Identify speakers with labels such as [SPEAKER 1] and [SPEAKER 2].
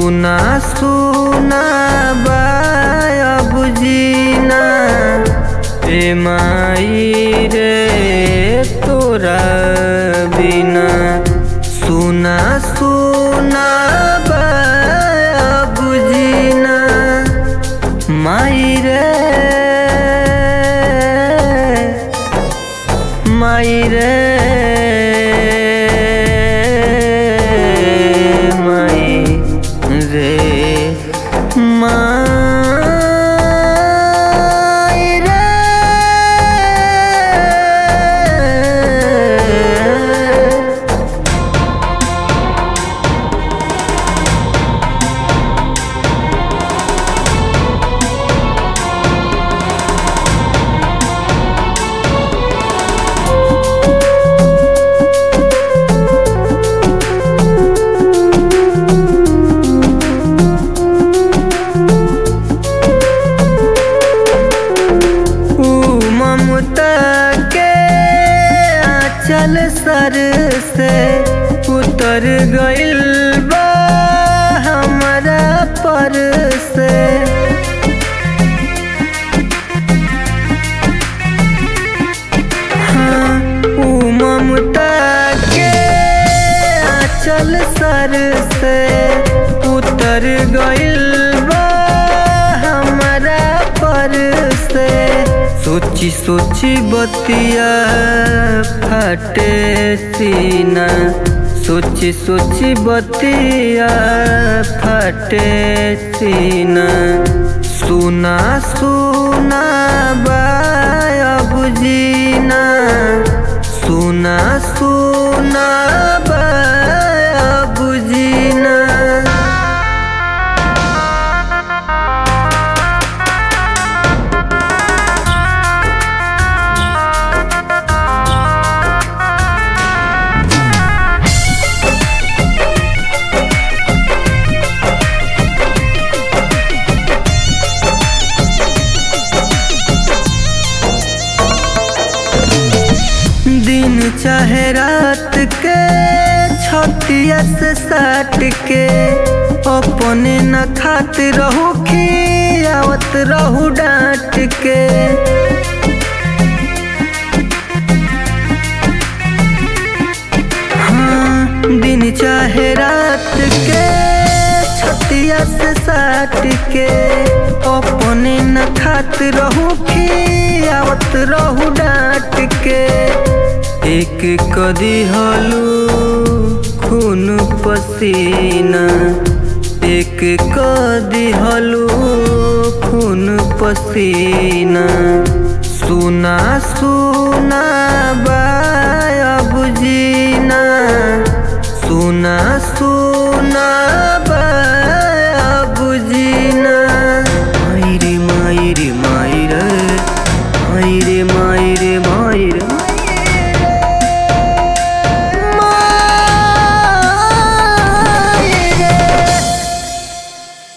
[SPEAKER 1] सुना सुना बाब जीना ए माई रे तोरा बिना सुना सुना बाब जीना माई रे माई रे माई रे माई रे ऊ ममता के आंचल सर से उतर गइल बा हमरा पर से हाँ, ऊ ममता के आंचल सर से उतर गइल बा हमरा पर से सोची सोची बतिया फटे सीना सोची सोची बतिया फटे सीना सुना सुना बाब जीना सुना सुना बाब जीना दिन चाहे रात के छतिया से साट के अपने न खात रहू खियावत रहू डांट के हाँ दिन चाहे रात के छतिया से साट के अपने न खात रहू खियावत रहू डांट के एक कदी हलू खून पसीना एक कदी हलू खून पसीना सुना सुना बाब जीना सुना